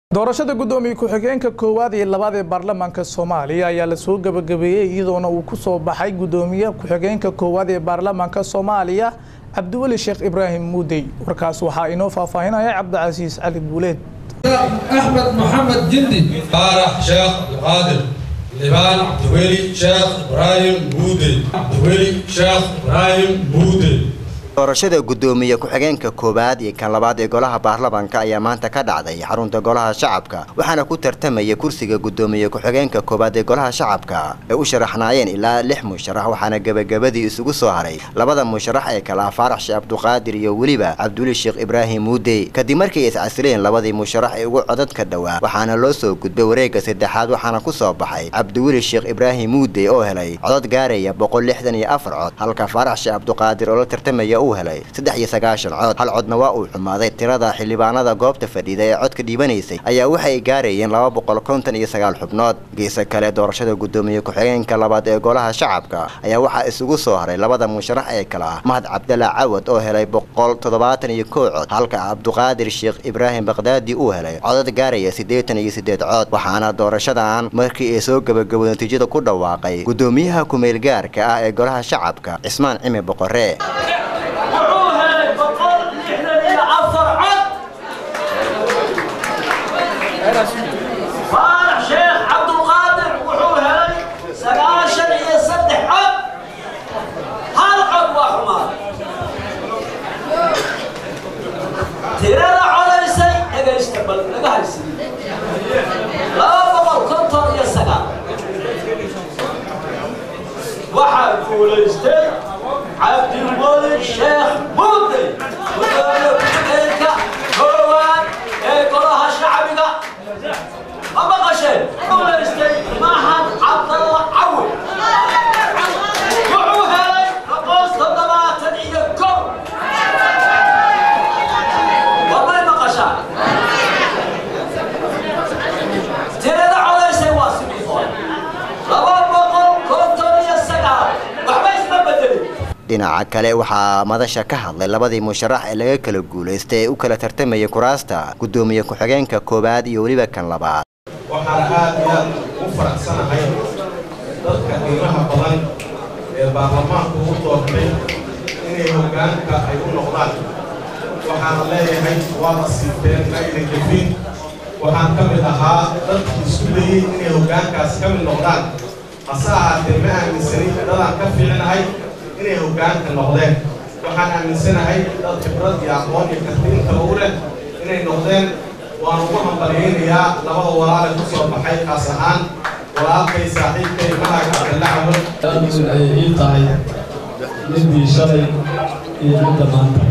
doorashada guddoomiye ku-xigeenka koowaad iyo labaad ee baarlamaanka soomaaliya ayaa lasoo gabagabeeyey iyadoona uu ku soo baxay guddoomiye ku-xigeenka koowaad ee baarlamaanka soomaaliya cabdiweli sheekh ibraahim muudey warkaas waxaa inoo faahfaahinaya cabdicasiis cali guuleed أحمد محمد جندي فارح شيخ القادر لبان عبدولي شيخ إبراهيم بودي عبدولي شيخ إبراهيم بودي doorashada guddoomiye ku-xigeenka koowaad iyo kan labaad ee golaha baarlamaanka ayaa maanta ka dhacday xarunta golaha shacabka waxaana ku tartamaya kursiga guddoomiye ku-xigeenka koowaad ee golaha shacabka ay u sharaxnaayeen ilaa lix musharax waxaana gebagabadii isugu soo haray labada musharax ee kale ah faarax sheekh cabduqaadir iyo weliba cabduli sheekh ibraahim muudey kadib markii ay iscasileen labadii musharax ee ugu codadka dhowaa waxaana loo soo gudbay wareegga saddexaad waxaana ku soo baxay cabdiweli sheekh ibraahim muudey oo helay codad gaaraya boqol lixdan iyo afar cod halka faarax sheekh cabduqaadir oo la tartamaya uu helay saddex iyo sagaashan cod hal codna waa uu xumaaday tirada xildhibaanada goobta fadhiida ee codka dhiibanaysay ayaa waxay gaarayeen laba boqol konton iyo sagaal xubnood geesa kale doorashada guddoomiye ku-xigeenka labaad ee golaha shacabka ayaa waxaa isugu soo haray labada musharax ee kale ah mahad cabdalla cawad oo helay boqol toddobaatan iyo kow cod halka cabduqaadir sheekh ibraahim bakdaadi uu helay codad gaaraya siddeetan iyo siddeed cod waxaana doorashadan markii ay soo gabagabo natiijada ku dhawaaqay guddoomiyaha ku-meelgaarka ah ee golaha shacabka cismaan cimi boqore wuxuu helay boqol lixdan iyo afar cod faarax sheekh cabdulqaadir wuxuu helay sagaashan iyo saddex cod hal cod waa xumaaday tirada codaysay dhegaysta bal naga haysi laba boqol konton iyo sagaal waxaa guulaystay cabdiweli sheekh muudey gudoomiye ku-xigeenka koowaad ee golaha shacbiga ma maqasheen guulaystay mahad cabdalla cawi wuxuu helay boqol toddobaatan iyo kow wamay maqashaa tirada codaysay waa sidii hore laba boqol konton iyo sagaal waxba isma bedelin dhinaca kale waxaa madasha ka hadlay labadii musharax ee laga kala guulaystay ee u kala tartamaya kuraasta guddoomiye ku-xigeenka koowaad iyo weliba kan labaad waxaan aad iyo aad u faraxsanahay dadka qiimaha badan ee baarlamaanku u doortay inay hoggaanka ay u noqdaan waxaana leeyahay waa la siibteen ayna jebin waxaan ka mid ahaa dadkii isku dayey inay hoggaankaas ka mid noqdaan hase ahaatee ma aaminsanin dadaan ka fiicinahay inay hoggaanka noqdeen waxaan aaminsanahay dad khibrad iyo aqoon iyo karti intaba u leh inay noqdeen waan ugu hambalyaynayaa labada walaale ku soo baxay kaas ahaan walaalkay saaxiibkay mahad cabdalla cawad aad ay ii tahay midii shalay iyo midda maanta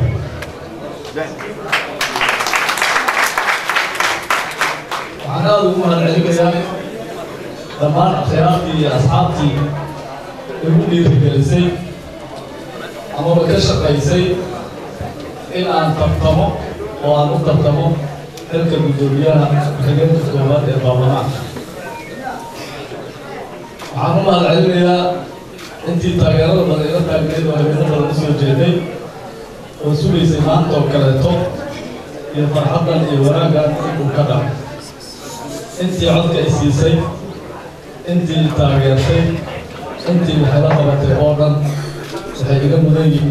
waxaan aad ugu mahadcelinayaa dhammaan akhyaartii iyo asxaabtii igu dhiirigelisay amaba ka shaqaysay in aan tartamo oo aan u tartamo xilka guddoomiyaha ku-xigeenka koowaad ee baarlamaanka waxaan u mahadcelinayaa intii taageerada badan ila taagneed oo habeeno badan usoo jeeday oo sugaysay maanta oo kaleeto iyo farxaddan iyo wanaaggan inuu ka dhaco intii codka i siisay intii i taageertay intii waxayla qabatay oo dhan waxay iga mudan yihiin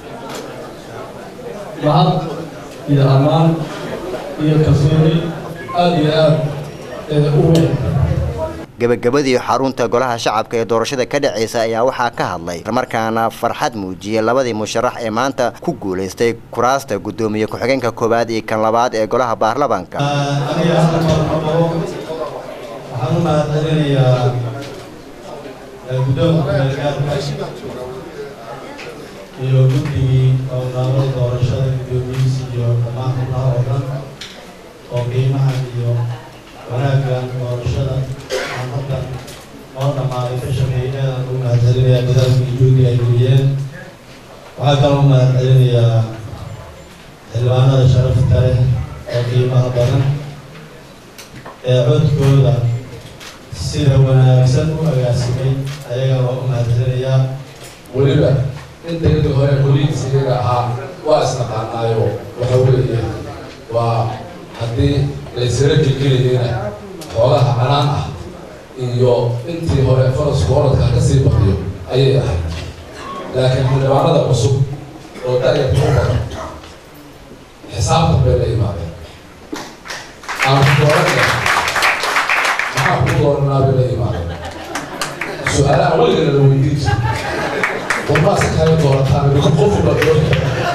mahad iyo ammaan iyo kalsooni aada iyo aad ee u weyn gebagabadii xarunta golaha shacabka ee doorashada ka dhacaysa ayaa waxaa ka hadlay markaana farxad muujiyey labadii musharax ee maanta ku guulaystay kuraasta guddoomiye ku-xigeenka koowaad iyo kan labaad ee golaha baarlamaanka aniga hadda marmabo waxaan u mahadcelinayaa guddoonka meelgaarka iyo guddigii howlgaalada doorashada guddoomiyihiisa iyo dhammaan xubnaha oo dhan oo qiimahan iyo wanaaggan doorashada aan hadda oo dhammaaday ka shaqeeyay aadaan ugu mahadcelinayaa dadaalkii juhdi ay geliyeen waxaa kaloo u mahadcelinayaa xildhibaanada sharafta leh oo qiimaha badan ee codkooda sida wanaagsan u agaasimay ayagaa waa u mahadcelinayaa weliba inta inta hore boliis iyaga ahaa waa isnaqaanaayo waxa weeye waa haddii laysara gelgelayeyna xoolaha canaan ah iyo intii hore farasku orodka kasii badiyo ayay ahayd laakiin xildhibaanada cusub oo da-yarta u badan xisaabtan bay la imaadeen aan ku dooranaya maxaa ku dooranaa bay la imaadeen su-aalaha weligana la weydiin jira warmaa si kaaga doorataan mika qofu la doorta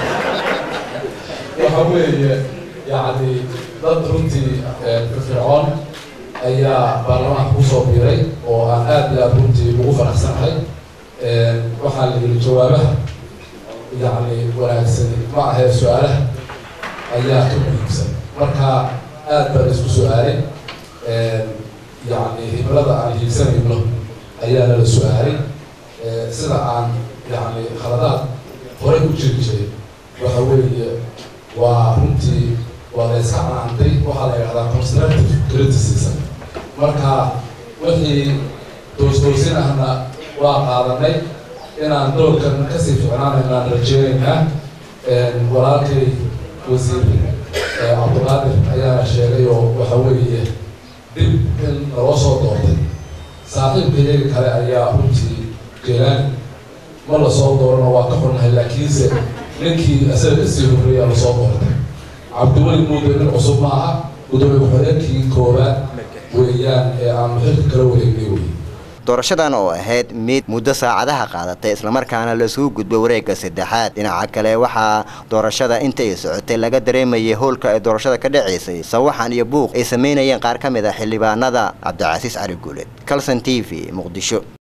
waxa weeye yacni dad runtii firfircoon ayaa baarlamaanka kusoo biiray oo aan aad iyo aad runtii ugu faraxsanahay waxaa la yidhi jawaabaha yacni wanaagsani ma ahee su-aalaha ayaa ka muhiimsan marka aad baan isku su-aalay yacni himlada aan hiigsanayno ayaa nala su-aalay sida aan yacni khaladaad horey u jiri jiray waxa weeye waa runtii waa la iska canaantay waxaa la yidhahdaa constructive criticism marka wixii doos-doosin ahna waa qaadanay inaan doorkan kasii ficnaanayno aan rajeynaynaa walaalkay wasiir cabdulqaadir ayaana sheegay oo waxa weeye dib in naloo soo doortay saaxiibka iyaga kale ayaa runtii jeelaani ma lasoo doorano waa ka xunnahay laakiinse ninkii isaga kasii horreeyaa lasoo doortay cabdiweli muude nin cusub ma aha gudoomiye ku-xigeenkii koowaad weeyaan ee aanu xilka kala wareegnay wey doorashadan oo ahayd mid muddo saacadaha qaadatay islamarkaana lasugu gudbo wareegga saddexaad dhinaca kale waxaa doorashada inta ay socotay laga dareemayay howlka ay doorashada ka dhacaysay sawaxan iyo buuq ay samaynayeen qaar ka mid a xildhibaanada cabdicasiis cali guuled calson t v muqdisho